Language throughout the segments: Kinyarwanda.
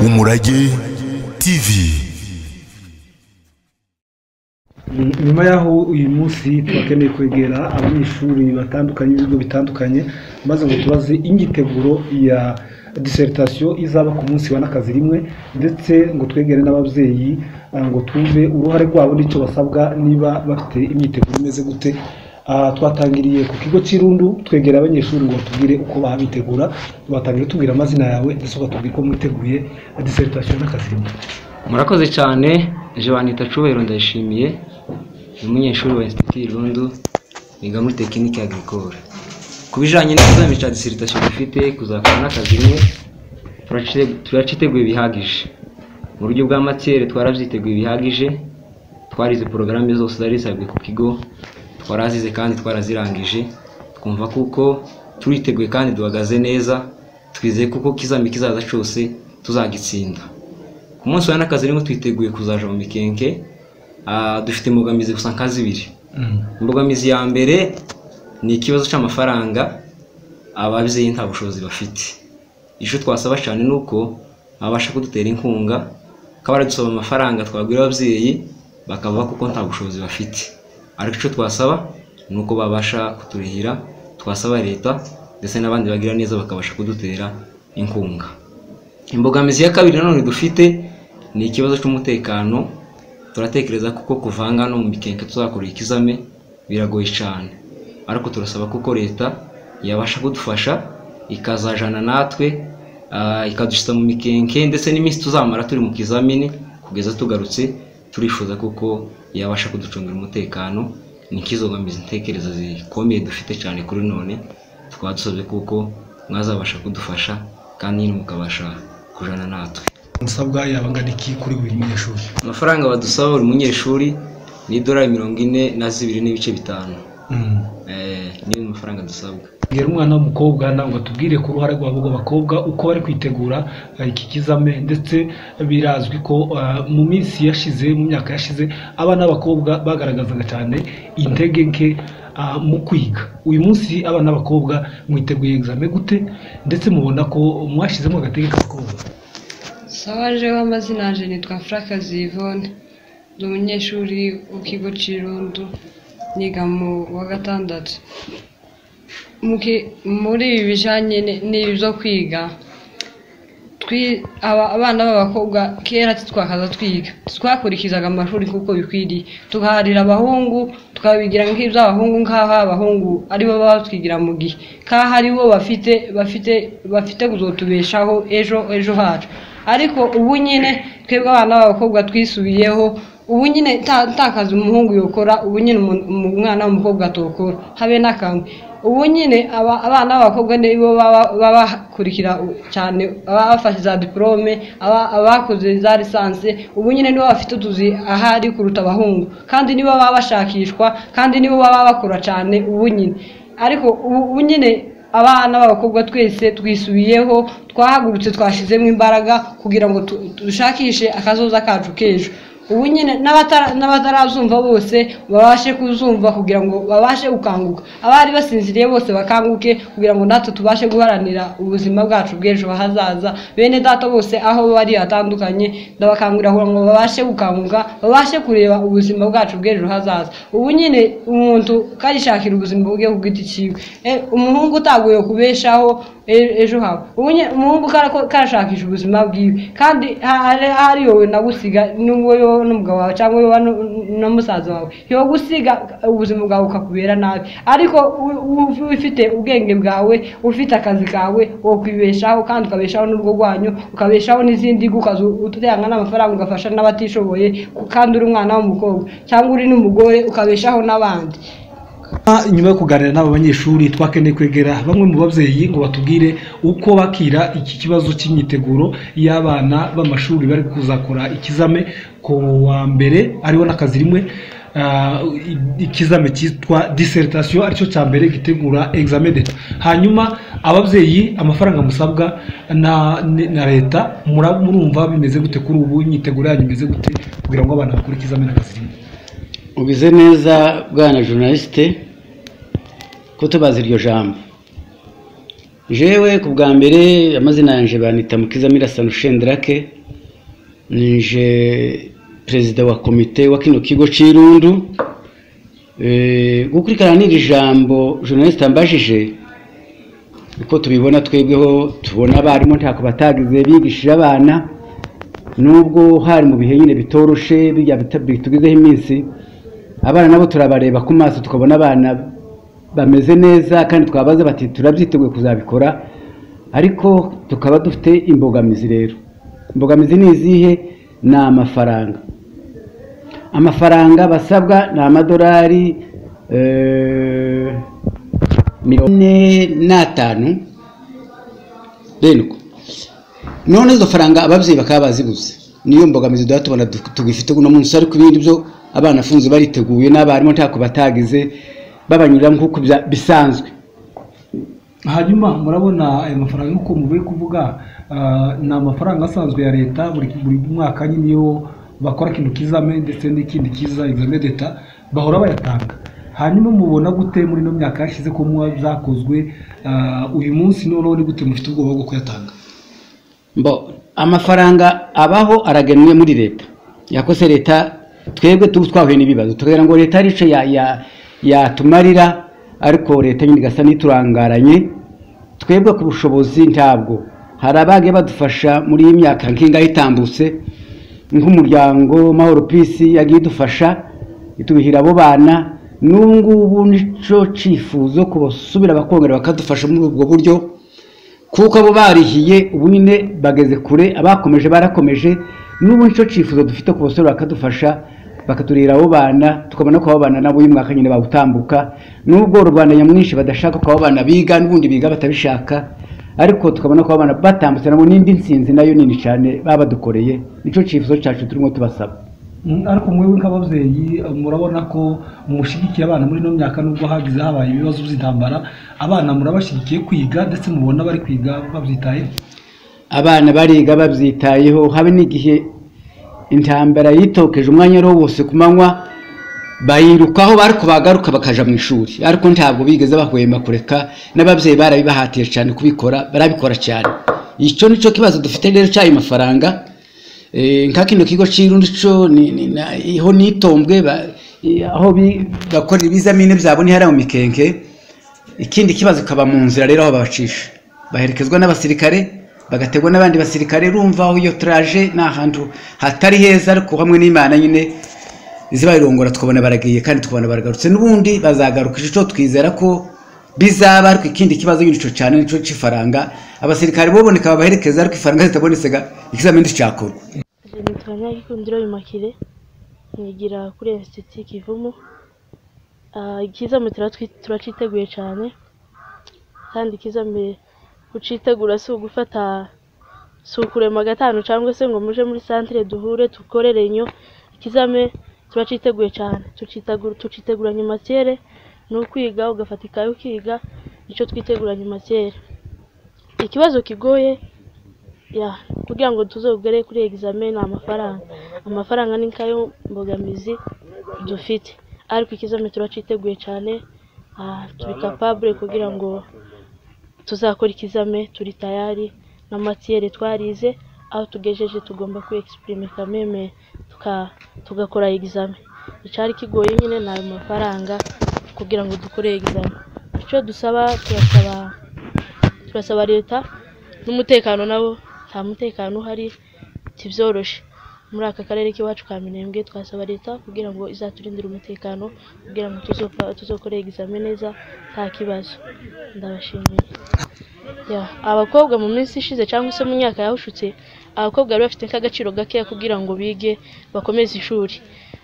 umurage tv nyuma y'aho uyu munsi twakeneye kwegera abanyeshuri batandukanye b'ibigo bitandukanye maze ngo tubaze imyiteguro ya diseritation izaba ku munsi wa n'akazi rimwe ndetse ngo twegere n'ababyeyi ah, ngo twumve uruhare rwabo n'icyo basabwa niba bafite imyiteguro imeze gute Ah, twatangiriye ku kigo cy'irundu twegera abanyeshuri ngo batubwire uko babitegura watangira tubwira amazina yawe ndetse ugatubwira uko mwiteguye diseritation n'akazi rimwe murakoze cyane je banita cubahiro ndayishimiye ni umunyeshuri wa institut irundu biga muri tekinike agricole ku bijanye n'ikizami cya dissertation dufite kuzakora n'akazi rimwe turaci- turaciteguye bihagije mu buryo bwa matiere twaravyiteguye bihagije twarize porogaramu zose zari zisabwe ku kigo twarazize kandi twarazirangije twumva kuko turiteguye kandi duhagaze neza twizeye kuko kizami kizaza cyose tuzagitsinda ku munsi wa n'akazi rimwe twiteguye kuzaja mu mikenke Ah, dufite imbogamizi gusa nka zibiri imbogamizi ya mbere ni ikibazo cy'amafaranga ababyeyi nta bushobozi bafite icyo twasaba cyane ni uko babasha kudutera inkunga bakaba baradusaba amafaranga twagura ababyeyi bakavuga kuko nta bushobozi bafite ariko icyo twasaba ni uko babasha kuturihira twasaba leta ndetse n'abandi bagira neza bakabasha kudutera inkunga imbogamizi ya kabiri nanone dufite ni ikibazo cy'umutekano turatekereza kuko kuvanga no mu mikenke tuzakorera ikizame biragoye cyane ariko turasaba kuko leta yabasha kudufasha ikazajana natwe ah, ikadushyiza mu mikenke ndetse n'iminsi tuzamara turi mu kizamini kugeza tugarutse turifuza kuko yabasha kuducungira umutekano ni nk'izo mbogamizi ntekereza zikomeye dufite cyane kuri none tukaba dusabye kuko mwazabasha kudufasha kandi nyine mukabasha kujana natwe musabwa yabangana iki kuri buri munyeshuri amafaranga badusaba buri munyeshuri ni idolari mirongo ine na zibiri n'ibice bitanu Mm. Eh, niyo mafaranga dusabwa bwira umwana w'umukobwa nawe ngo atubwire ku ruhare rwabo rw'abakobwa uko bari kwitegura eh, iki kizame ndetse birazwi ko eh, mu minsi yashize mu myaka yashize abana b'abakobwa bagaragazaga cyane intege nke ah, mu kwiga uyu munsi abana b'abakobwa mwiteguye egizame gute ndetse mubona ko mwashyizemo agatege k'abakobwa sawa jewe amazina yanjye nitwa Frakazi Yvonne ndi umunyeshuri w'ikigo cy'irundu niga mu wa gatandatu Mu ki- muri ibi bijyanye n'ibyo kwiga twi- aba- abana b'abakobwa kera titwakaza twiga twakurikizaga amashuri nk'uko bikwiriye tugaharira abahungu tukabigira nk'iby'abahungu nk'aho abahungu aribo baba batwigira mu gihe nk'aho aribo bafite bafite bafite kuzotubeshaho ejo ejo hacu ariko ubu nyine twebwe abana b'abakobwa twisubiyeho ubu nyine nta- nta kazi umuhungu yokora ubu nyine umu- umu- umwana w'umukobwa atokora habe n'akamwe ubu nyine aba- abana b'abakobwa nibo baba- baba bakurikira cyane ababa bafashe za diporome aba- abakoze za lisansi ubu nyine nibo bafite utuzi ahari kuruta abahungu kandi nibo baba bashakishwa kandi nibo baba bakora cyane ubu nyine ariko ubu ubu nyine abana b'abakobwa twese twisubiyeho twahagurutse twashyizemo imbaraga kugira ngo tu- dushakishe akazoza kacu k'ejo ubu nyine n'abatara- n'abatarazumva bose babashe kuzumva kugira ngo babashe gukanguka abari basinziriye bose bakanguke kugira ngo natwe tubashe guharanira ubuzima bwacu bw'ejo hazaza bene data bose aho bari hatandukanye ndabakangurira kugira ngo babashe gukanguka babashe kureba ubuzima bwacu bw'ejo hazaza ubu nyine umuntu karishakira ubuzima bwe ku giti cyiwe Eh, umuhungu utaguye kubeshaho e- ejo habo ubu nyine umuhungu karako- karashakisha ubuzima bwiwe kandi ha- hari hari yowe nagusiga n'ubwo yowe n'umugabo wawe cyangwa yowe nu- na musaza wawe yogusiga ubuzima bwawe ukakubera nabi ariko u- u- ufite ubwenge bwawe ufite akazi kawe wokwibeshaho kandi ukabeshaho n'urugo rwanyu ukabeshaho n'izindi ngo ukaza utanga n'amafaranga ugafasha n'abatishoboye kandi uri umwana w'umukobwa cyangwa uri n'umugore ukabeshaho n'abandi Ah, nyuma yo kuganira n'aba banyeshuri twakeneye kwegera bamwe mu babyeyi ngo batubwire uko bakira iki kibazo cy'imyiteguro y'abana b'amashuri bari kuzakora ikizame ku wa mbere ariwo n'akazi rimwe ah, i- ikizame cyitwa dissertation aricyo cya mbere gitegura examen d'etat hanyuma ababyeyi amafaranga musabwa na, ni- na leta mura- murumva bimeze gute kuri ubu imyiteguro yanyu imeze gute kugira ngo abana bakore ikizame n'akazi rimwe ubize neza bwana journaliste kutubaza iryo jambo jewe ku bwa mbere amazina yanjye banita mukizamira sanushendrake nije perezida wa komite wa kino kigo cy'irundu gukurikirana n'iri jambo journaliste ambajije uko tubibona twebweho tubona abarimu ntako batagize bigishije abana nubwo hari mu bihe nyine bitoroshe bijya bitugezeho iminsi abana nabo turabareba ku maso tukabona abana bameze neza kandi twabaza bati turabyiteguye kuzabikora ariko tukaba dufite imbogamizi rero imbogamizi ni izihe ni amafaranga amafaranga basabwa ni amadolari mirongo ine n'atanu rindwi none izo faranga ababyeyi bakaba baziguze niyo mbogamizi duhita tubona tugifite uno munsi ariko ibindi byo abana afunze bariteguye n'abarimu ntako batagize babanyurira nk'uko bisanzwe hanyuma murabona ayo mafaranga nk'uko muvuye kuvuga ah, ni amafaranga asanzwe ya leta buri buri mwaka nyine iyo bakora ikintu kizame ndetse n'ikindi kiza examen d'etat bahora bayatanga hanyuma mubona gute muri ino myaka yashize ko muba byakozwe ah, uyu munsi noneho ni gute mufite ubwoba bwo kuyatanga mbo amafaranga abaho aragenwe muri leta yakose leta twebwe tuba twahuye n'ibibazo tukagira ngo leta arico ya- ya- yatumarira ariko leta nyine igasa n'iturangaranye twebwe ku bushobozi ntabwo hari abagiye badufasha muri iyi myaka nk'ingahe itambutse nk'umuryango mahoro pisi yagiye idufasha itubihira abo bana n'ubu ngubu nico cyifuzo kubasubira bakongera bakadufasha muri ubwo buryo kuko abo barihiye ubu nyine bageze kure abakomeje barakomeje n'ubu nicyo cyifuzo dufite ku basore bakadufasha bakaturira abo bana tukabona ko abo bana nabo uyu mwaka nyine bawutambuka nubwo rubanda nyamwinshi badashaka ko abo bana biga n'ubundi biga batabishaka ariko tukabona ko abo bana batambutse nabo n'indi nsinzi nayo nini cyane baba badukoreye nicyo cyifuzo cyacu turimo tubasaba Mm, ariko mwewe nk'ababyeyi eh, murabona ko mushigikiye abana muri ino myaka nubwo hagize habaye ibibazo by'intambara abana murabashyigikiye kwiga ndetse mubona bari kwiga babyitayeho abana bariga babyitayeho habe n'igihe intambara yitokeje umwanya wari wose ku manywa bayirukaho ariko bagaruka bakaja mu ishuri ariko ntabwo bigeze bahwema kureka n'ababyeyi barabibahatiye cyane kubikora barabikora cyane icyo nicyo kibazo dufite rero cy'ayo mafaranga Eh, nka kino kigo cy'irundi cyo ni- ni- na- iho nitombwe ba- eh, aho bi- bakorera ibizamini byabo ntihari mu mikenke ikindi kibazo kaba mu nzira rero aho babacisha baherekezwa n'abasirikare bagategwa n'abandi basirikare rumva aho iyo turaje ni ahantu hatari heza ariko hamwe n'imana nyine zibayirongora tukabona baragiye kandi tukabona baragarutse n'ubundi bazagaruka icyo twizera ko bizaba ariko ikindi kibazo nyine icyo cyane nicyo cy'ifaranga abasirikare boboneka babaherekeza ariko ifaranga zitabonetse ga ikizamini cyakorwa Je nitwa Nyagikundiro Bimakire nigira kuri Institut Kivumu Ah, ikizamini turatwi- turaciteguye cyane kandi ikizamini kucitegura si ugufata si ukurema gatanu cyangwa se ngo muje muri santire duhure dukorere inyo ikizame turaciteguye cyane tucitegura- tuciteguranye matiere ni ukwiga ugafata ikaye ukiga nicyo twiteguranye matiere ikibazo kigoye ya kugira ngo tuzogere kuri egizame ni amafaranga amafaranga ni nkayo mbogamizi dufite ariko ikizame turaciteguye cyane ah, turi kapabure kugira ngo tuzakora ikizame turi tayari na matiyere twarize aho tugejeje tugomba kwiyegisiprime kameme tuka- tugakora egizame icyari kigoye nyine ni ayo mafaranga kugira ngo dukore egizame icyo dusaba turasaba turasaba leta n'umutekano nabo nta mutekano uhari tibyoroshe muri aka karere k'iwacu ka minembwe twasaba leta kugira ngo izaturindire umutekano kugira ngo tuzopa- tuzokore egizame neza nta kibazo ndabashimiye Ya, abakobwa mu minsi ishize cyangwa se mu myaka yawushutse abakobwa bari bafite nk'agaciro gakeya kugira ngo bige bakomeze ishuri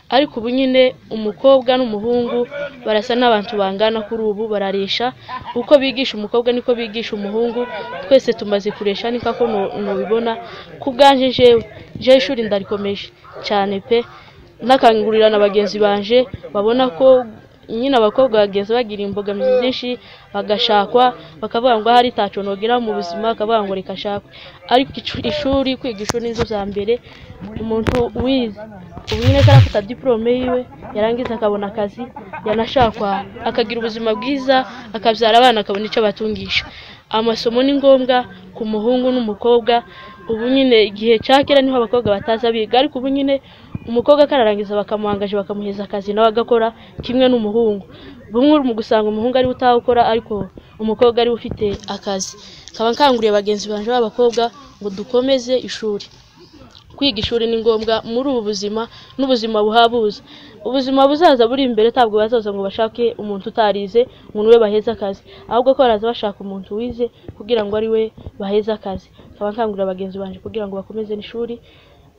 ariko ubu nyine umukobwa n'umuhungu barasa n'abantu bangana kuri ubu bararesha uko bigisha umukobwa niko bigisha umuhungu twese tumaze kuresha niko ko nu- nubibona ku bwanje jewe jewe ishuri ndarikomeje cyane pe n'akangurira na bagenzi banje babona ko nyine abakobwa bageze bagira imbogamizi nyinshi bagashakwa bakavuga ngo ahari ntacyo nogera mu buzima bakavuga ngo reka ashakwe ariko icu- ishuri kwiga ishuri nizo za mbere umuntu wize ubu nyine ko arafata diporome yiwe yarangiza akabona akazi yanashakwa akagira ubuzima bwiza akabyara abana akabona icyo abatungisha amasomo ni ngombwa ku muhungu n'umukobwa ubu nyine igihe cya kera niho abakobwa bataza biga ariko ubu nyine umukobwa akanarangiza bakamuhangaje bakamuheza akazi nawe agakora kimwe n'umuhungu bumwe mu gusanga umuhungu ariwe utawukora ariko umukobwa ariwe ufite akazi nkaba nkanguriye bagenzi banjye b'abakobwa ngo dukomeze ishuri kwiga ishuri ni ngombwa muri ubu buzima n'ubuzima buhabuza ubuzima buzaza buri imbere ntabwo bazaza ngo bashake umuntu utarize umuntu we baheze akazi ahubwo ko baraza bashaka umuntu wize kugira ngo ari we baheze akazi nkaba nkangurira bagenzi banjye kugira ngo bakomeze n'ishuri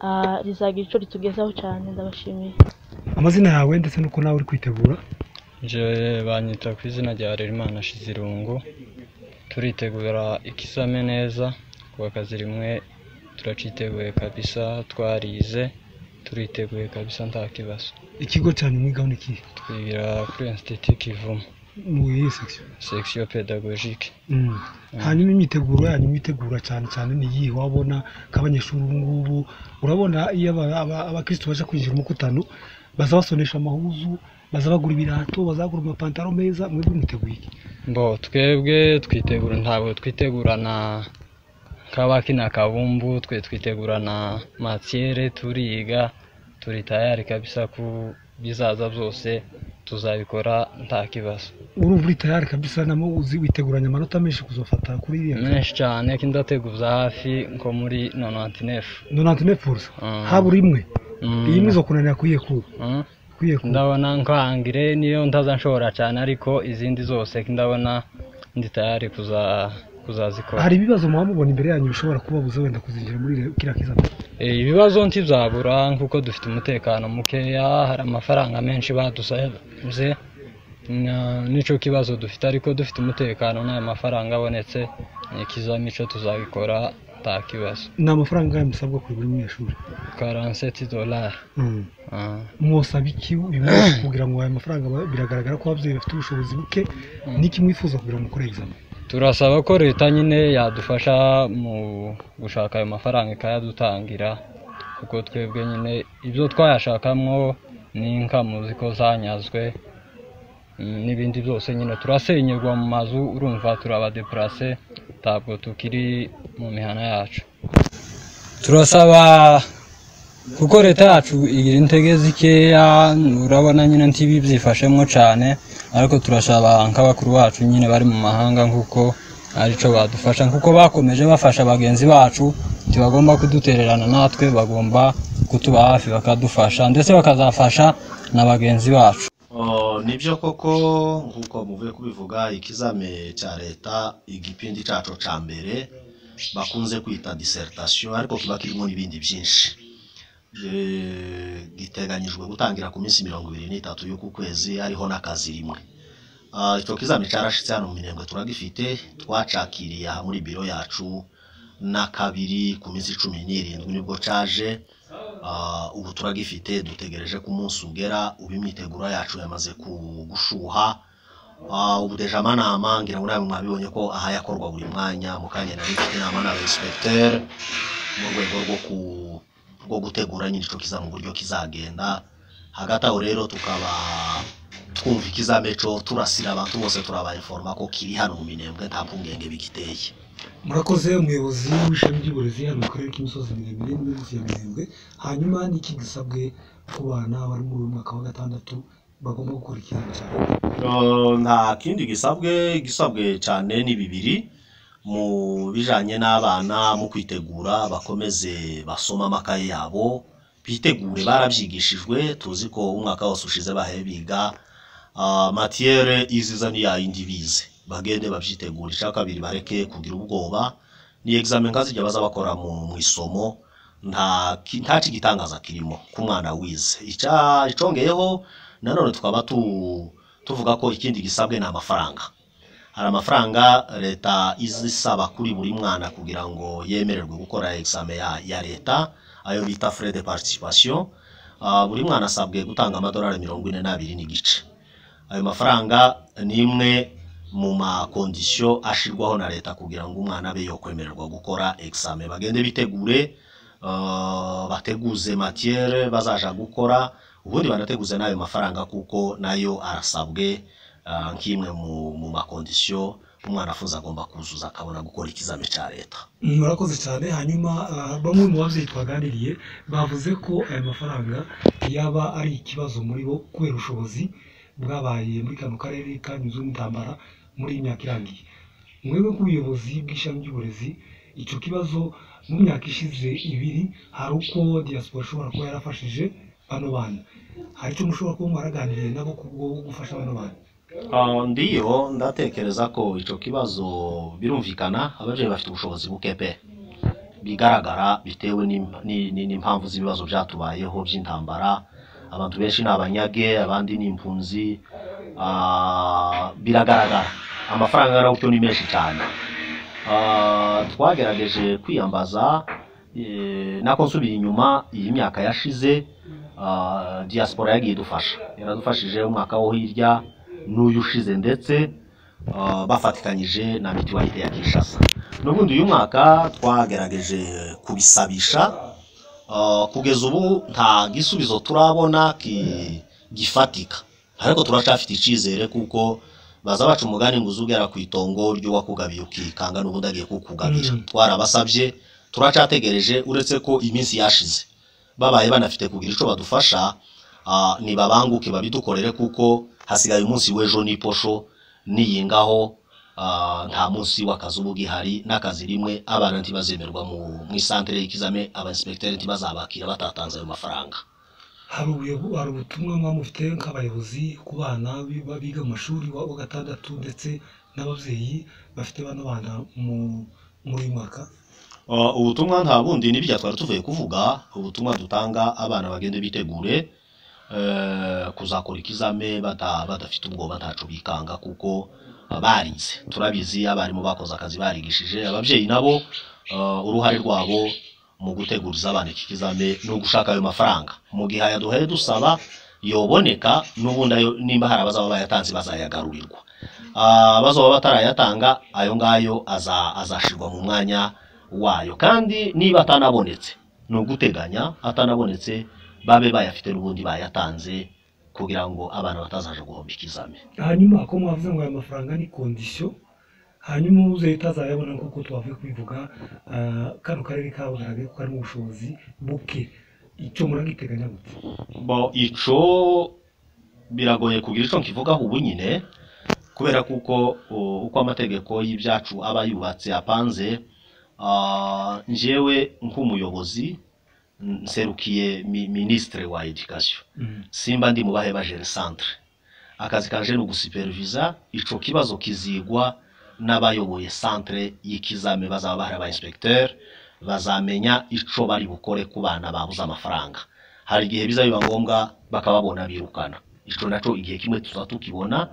ah, rizagira icyo ritugezaho cyane ndabashimiye amazina yawe ndetse n'uko nawe uri kwitegura Njyewe banyita ku izina rya Harerimana Shizirungu turitegura ikizame neza kuba akazi rimwe turaciteguye kabisa twarize turiteguye kabisa nta kibazo ikigo cyanyu mwigaho ni ikihe twigira kuri Institut Kivumu mu iyihe section section pedagogique Mm. hanyuma imyiteguro yanyu mwitegura cyane cyane ni iyihe wabona nk'abanyeshuri ubu ngubu urabona iyo aba- aba- abakirisitu baje kwinjira umukutano baza basonesha amahuzu baza bagura ibirato baza bagura amapantaro meza mwebwe mwiteguye iki mbo twebwe twitegura ntabwo twitegurana nk'abakina kabumbu twe twitegurana matiyere turiga turi tayari kabisa ku bizaza byose tuzabikora nta kibazo urumva uri tayari kabisa namo uzi witeguranye amanota menshi kuzofata kuri iriya menshi cyane ko indateguza hafi nko muri nonotinefu nonante nefuza Mm. habura imwe iyi imwe izokunanira kuyikura kuyikura ndabona nkangire niyo ntaza nshobora cyane ariko izindi zose ko ndabona ndi tayari kuza- kuzazikora hari ibibazo muba mubona imbere yanyu bishobora kubabuza wenda kuzinjira muri iriya- kiriya kizami Eh, ibibazo ntibyabura nk'uko dufite umutekano mukeya hari amafaranga menshi badusabye na- nicyo kibazo dufite ariko dufite umutekano n'ayo mafaranga abonetse ni ikizami cyo tuzabikora nta kibazo ni amafaranga angahe musabwa kuri buri munyeshuri 47 dolari Mm. Ah. mwosaba iki uyu munsi kugira ngo ayo mafaranga ba- biragaragara ko ababyeyi bafite ubushobozi buke n'iki mwifuza kugira ngo mukore egizame turasaba ko leta nyine yadufasha mu gushaka ayo mafaranga ikayadutangira kuko twebwe nyine ibyo twayashakamo ni inkamu ziko zanyazwe mm, n'ibindi byose nyine turasenyerwa mu mazu urumva turabadepurase ntabwo tukiri mu mihana yacu turasaba kuko leta yacu igira intege zikeya urabona nyine ntibi byifashemo cyane ariko turasaba nk'abakuru bacu nyine bari mu mahanga nk'uko aricyo badufasha kuko bakomeje bafasha bagenzi bacu ntibagomba kudutererana natwe bagomba kutuba hafi bakadufasha ndetse bakazafasha na bagenzi bacu Oh, nibyo koko nk'uko muvuye kubivuga ikizame cya leta igipindi cyacu cya mbere bakunze kwita dissertation ariko kiba kirimo n'ibindi byinshi Eh, giteganyijwe gutangira ku minsi mirongo ibiri n'itatu y'uku kwezi hariho n'akazi rimwe Ah, icyo kizami cyarashyitse hano mu minembwe turagifite twacakiriye aha muri biro yacu na kabiri ku minsi cumi n'irindwi nibwo cyaje Ah, ubu turagifite dutegereje ko umunsi ugera ubu imyiteguro yacu yamaze ku- gushuha Ah, ubu deje amanama ngira ngo nawe mwabibonye ko aha yakorwa buri mwanya mu kanya nari mfite inama na inspecteur mu rwego rwo ku rwo gutegura nyine ico kiza mu buryo kizagenda hagati aho rero tukaba twumva ikizame co turasira abantu bose turabainforma ko kiri hano mu minembwe nta mpungenge bigiteye murakoze umuyobozi w'ishami ry'uburezi hano mu karere k'imisozi miremire n'imisozi ya mirembe hanyuma n'iki gisabwe ku bana bari muri uyu mwaka wa gatandatu bagomba gukora ikizami cya leta Uh, nta kindi gisabwe gisabwe cyane ni bibiri mu bijanye n'abana mu kwitegura bakomeze basoma amakaye yabo bitegure barabyigishijwe tuzi ko umwaka wose ushize bahe biga uh, matiyere iziza niya yindi bize bagende babyitegura icya kabiri bareke kugira ubwoba ni examen nkazijya baza bakora mu mu isomo nta ki- nta kigitangaza kirimo ku mwana wize icya icongeyeho nanone tukaba tu tuvuga ko ikindi gisabwe ni amafaranga hari amafaranga leta izisaba kuri buri mwana kugira ngo yemererwe gukora examen ya, ya leta ayo bita frais de participation Ah, buri mwana asabwe gutanga amadolari mirongo ine n'abiri n'igice ayo mafaranga ni imwe mu makondisiyo ashyirwaho na leta kugira ngo umwana abe yakwemererwa gukora examen bagende bitegure ah, bateguze matiyere bazaja gukora ubundi banateguze n'ayo mafaranga kuko nayo arasabwe ah, nk'imwe mu- mu makondisiyo umwana afuza agomba kuzuza akabona gukora ikizame cya leta murakoze cyane hanyuma ah, bamwe mu babyeyi twaganiriye bavuze ko aya mafaranga yaba ari ikibazo muri bo kubera ubushobozi bwabaye muri kano karere kanyuzemo intambara muri iyi myaka irangiye mwebwe nk'ubuyobozi bw'ishami ry'uburezi icyo kibazo mu myaka ishize ibiri hari uko diaspora ishobora kuba yarafashije bano bana hari icyo mushobora kuba mwaraganiriye nabo kubwo gufasha bano bana Ah, ndiyo ndatekereza ko icyo kibazo birumvikana ababyeyi bafite ubushobozi buke pe bigaragara bitewe n'im- ni- ni- n'impamvu z'ibibazo byatubayeho by'intambara abantu benshi ni abanyage abandi ni impunzi Ah, biragaragara amafaranga yarawutyo ni menshi cyane Ah, twagerageje kwiyambaza eh, nako nsubira inyuma iyi myaka yashize ah, diaspora yagiye idufasha yaradufashije umwaka wo hirya n'uyu ushize ndetse ah, bafatikanyije na mituwalite ya kinshasa n'ubundi uyu mwaka twagerageje kubisabisha Ah, kugeza ubu nta gisubizo turabona ki- gifatika ariko turacyafite icyizere kuko baza baca umugani ngo uzugera ku itongo ry'uwakugabiye ukikanga n'ubundi agiye kukugabira twarabasabye turacyategereje uretse ko iminsi yashize babaye banafite kugira icyo badufasha ah, nibabanguke babidukorere kuko hasigaye umunsi w'ejo n'iposho niyingaho ah, nta munsi w'akazi uba ugihari n'akazi rimwe abana ntibazemerwa mu- mu isantere y'ikizame abainspekiteri ntibazabakira batatanze ayo mafaranga hari ubuyobo- hari ubutumwa muba mufite nk'abayobozi ku bana bi- ba- biga mu mashuri wa wa gatandatu ndetse n'ababyeyi bafite bano bana mu- muri uyu mwaka Uh, ubutumwa nta bundi n'ibyo twari tuvuye kuvuga ubutumwa dutanga abana bagende bitegure eh, kuzakora ikizame bata- badafite ubwoba ntacu bikanga kuko uh, barize turabizi abarimu bakoze akazi barigishije ababyeyi nabo uh, uruhare rwabo mu guteguriza abana iki kizame ni ugushaka ayo mafaranga mu gihe ayaduhaye dusaba yoboneka n'ubundi ayo- nimba hari abazaba bayatanze bazayagarurirwa Ah, abazaba batarayatanga ayo ngayo aza- azashirwa mu mwanya wayo kandi niba atanabonetse ni uguteganya atanabonetse babe bayafite n'ubundi bayatanze kugira ngo abana batazaje guhomba ikizame hanyuma ko mwavuze ngo aya mafaranga ni kondisiyo hanyuma ubuze utazayabona nk'uko twavuye kubivuga ah, kano karere kabugaragaye ko karimo ubushobozi buke icyo muragiteganya gute bo ico biragoye kugira ico nkivugaho ubu nyine kubera kuko uh, uko amategeko y'ibyacu aba yubatse apanze ah, njyewe nk'umuyobozi mm, nserukiye mi- ministre wa education simba ndi mu bahe bajere centre akazi kanje ni ugusupervisa ico kibazo kizigwa n'abayoboye centre y'ikizame bazaba bahari aba inspecteur bazamenya ico bari bukore ku bana babuze amafaranga hari igihe bizabiba ngombwa bakababona birukana ico naco igihe kimwe tuzaba tukibona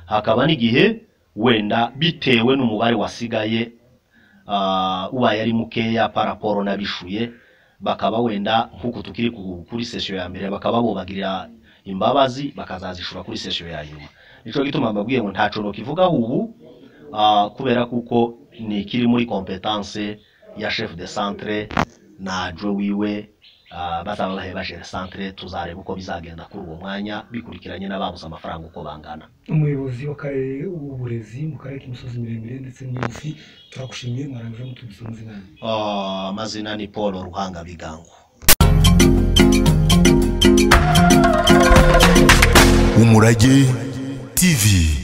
hakaba n'igihe wenda bitewe n'umubare wasigaye ah, ubaye ari mukeya paraporo n'abishuye bakaba wenda nk'uko tukiri ku- kuri sesiyo ya mbere bakaba bubagirira imbabazi bakazazishura kuri sesiyo ya nyuma nicyo gituma mbabwiye ngo ntaco nokivugaho ubu ah, kubera kuko ni ikiri muri kompetanse ya chef de centre na jwe wiwe ah, bazaba bahe bajere centre tuzareba uko bizagenda kuri uwo mwanya bikurikiranye n'ababuze amafaranga uko bangana umuyobozi w'akarere w'uburezi mu karere k'imisozi miremire ndetse n'imigufi turagushimiye mwarangije mutubise amazina yanyu Ah, amazina ni paul ruhanga bigango Umurage TV